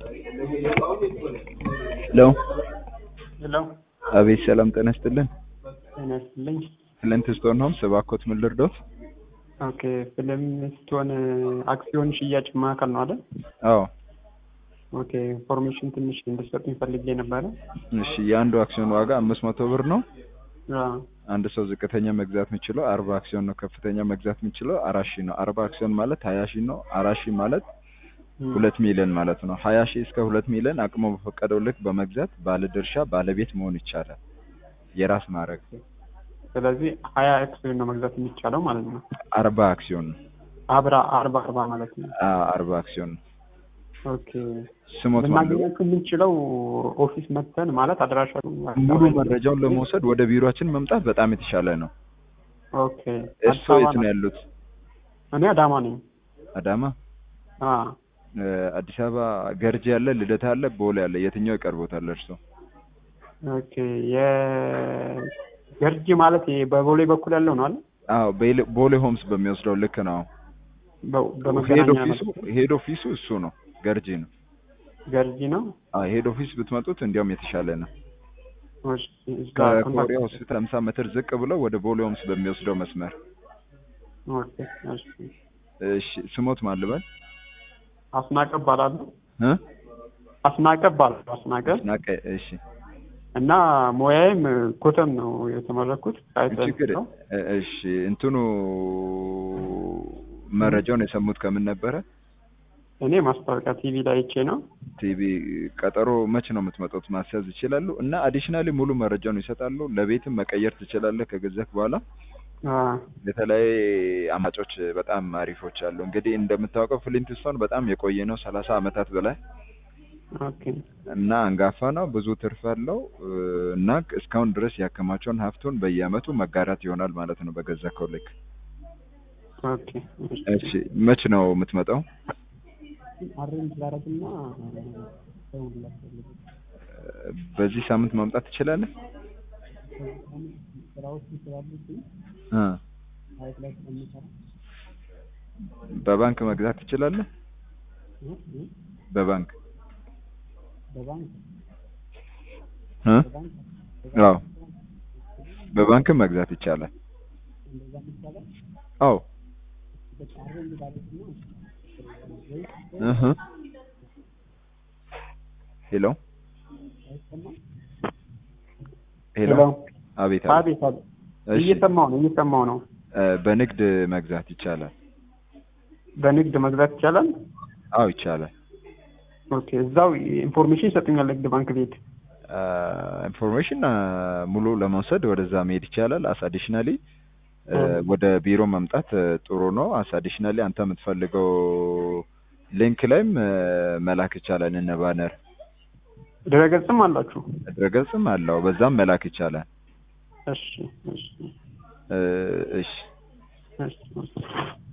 ሄሎ ሄሎ አቤት ሰላም ጤና ይስጥልን ጤና ይስጥልኝ። ፍለንት ስቶን ሆምስ እባክዎት ምን ልርዶት? ኦኬ ፊልም ስትሆን አክሲዮን ሽያጭ ማዕከል ነው አይደል? አዎ ኦኬ ኢንፎርሜሽን ትንሽ እንድትሰጡኝ ፈልጌ ነበረ። እሺ የአንዱ አክሲዮን ዋጋ አምስት መቶ ብር ነው። አዎ አንድ ሰው ዝቅተኛ መግዛት የሚችለው አርባ አክሲዮን ነው። ከፍተኛ መግዛት የሚችለው አራት ሺህ ነው። አርባ አክሲዮን ማለት ሀያ ሺህ ነው። አራት ሺህ ማለት እም፣ ሁለት ሚሊዮን ማለት ነው። ሀያ ሺህ እስከ ሁለት ሚሊዮን አቅሞ በፈቀደው ልክ በመግዛት ባለድርሻ ባለቤት መሆን ይቻላል። የራስ ማድረግ ስለዚህ ሀያ አክሲዮን ነው መግዛት የሚቻለው ማለት ነው። አርባ አክሲዮን ነው። አብራ አርባ አርባ ማለት ነው። አ አርባ አክሲዮን ነው። ኦኬ ስሞት ማለት ልናገኛችሁ የምንችለው ኦፊስ መተን ማለት አድራሻ ሙሉ መረጃውን ለመውሰድ ወደ ቢሮአችን መምጣት በጣም የተሻለ ነው። ኦኬ እርስዎ አዲስ የት አበባ ነው ነው። ያሉት? እኔ አዳማ ነኝ። አዳማ። አ እ፣ አዲስ አበባ ገርጂ ያለ፣ ልደታ አለ፣ ቦሌ አለ። የትኛው ይቀርቦታል እርስዎ? ኦኬ የገርጂ ማለት ይሄ በቦሌ በኩል ያለው ነው አይደል? አዎ ቤሌ- ቦሌ ሆምስ በሚወስደው ልክ ነው። በ- ሄድ በመገናኛ ኦፊሱ ሄድ ኦፊሱ እሱ ነው፣ ገርጂ ነው። ገርጂ ነው። አዎ ሄድ ኦፊስ ብትመጡት እንዲያውም የተሻለ ነው። እሺ፣ እዛ ከኮሪያ ኮንታክት- ሆስፒታል 50 ሜትር ዝቅ ብለው ወደ ቦሌ ሆምስ በሚወስደው መስመር። ኦኬ፣ እሺ። እሺ ስሞት ማን ልበል? አስናቀ እባላለሁ። እ አስናቀ እባላለሁ። አስናቀ ናቀ። እሺ እና ሙያዬም ኮተም ነው የተመረኩት። ሳይንስ ችግር ነው። እ- እሺ እንትኑ መረጃውን የሰሙት ከምን ነበረ? እኔ ማስታወቂያ ቲቪ ላይ አይቼ ነው። ቲቪ ቀጠሮ መች ነው የምትመጡት? ማስያዝ ይችላሉ እና አዲሽናሊ ሙሉ መረጃውን ይሰጣሉ። ለቤትም መቀየር ትችላለህ ከገዛክ በኋላ አ የተለያየ አማጮች በጣም አሪፎች አሉ። እንግዲህ እንደምታውቀው ፍሊንትስቶን በጣም የቆየ ነው፣ ሰላሳ አመታት በላይ ኦኬ፣ እና አንጋፋ ነው። ብዙ ትርፍ አለው እ፣ እና እስካሁን ድረስ ያከማቸውን ሀብቱን በየአመቱ መጋራት ይሆናል ማለት ነው በገዛከው ልክ። ኦኬ። እሺ። እሺ መች ነው የምትመጣው? አሬንጅ ላደርግና እደውልላችኋለሁ። እ፣ በዚህ ሳምንት ማምጣት ትችላለህ? ስራዎች ስላሉብኝ እ፣ ሳይት ላይ ስለምሰራ በባንክ መግዛት ትችላለህ? እ እ በባንክ በባንክ እ? በባንክ አዎ በባንክም መግዛት ይቻላል። እንደዛ ይቻላል። አዎ በቃ አሬንጅ ላደርግና ወይ እህ ሄሎ አይሰማም? ሄሎ ሄሎ። አቤት አቤት አቤት አቤት። እሺ እየሰማሁ ነው እየሰማሁ ነው። እ፣ በንግድ መግዛት ይቻላል። በንግድ መግዛት ይቻላል። አዎ ይቻላል። ኦኬ እዛው ኢንፎርሜሽን ይሰጡኛል ንግድ ባንክ ቤት። አ፣ ኢንፎርሜሽን አ፣ ሙሉ ለመውሰድ ወደዛ መሄድ ይቻላል። አስ አዲሽናሊ እ፣ እ። ወደ ቢሮ መምጣት እ፣ ጥሩ ነው። አስ አዲሽናሊ አንተ የምትፈልገው ሊንክ ላይም እ፣ መላክ ይቻላል። እነ ባነር ድረገጽም አላችሁ? ድረገጽም አለው፣ በዛም መላክ ይቻላል። እሺ እሺ እ፣ እሺ እሺ